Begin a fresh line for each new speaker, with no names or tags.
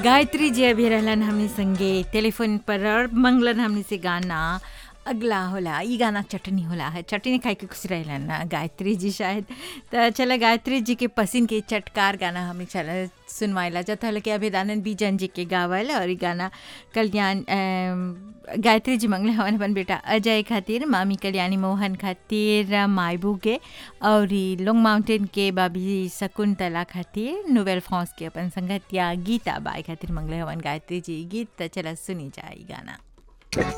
गायत्री जी अभी रहलन हमनी संगे टेलीफोन पर और मंगलन हमनी से गाना अगला होला ई गाना चटनी होला है चटनी खाए के खुश रहलन ना गायत्री जी शायद तो चला गायत्री जी के पसिन के चटकार गाना हमने चला सुनवाइला जाता हल कि अभिदानंद बीजन जी के गावल और ई गाना कल्याण अम, गायत्री जी मंगले हवन अपन बेटा अजय खातिर मामी कल्याणी मोहन खातिर मायबू के और ई लोंग माउंटेन के बाबी शकुंतला खातिर नोवेल फ्रांस के अपन संगतिया गीता बाई खातिर मंगले हवन गायत्री जी गीत त चला सुनी जाए ई गाना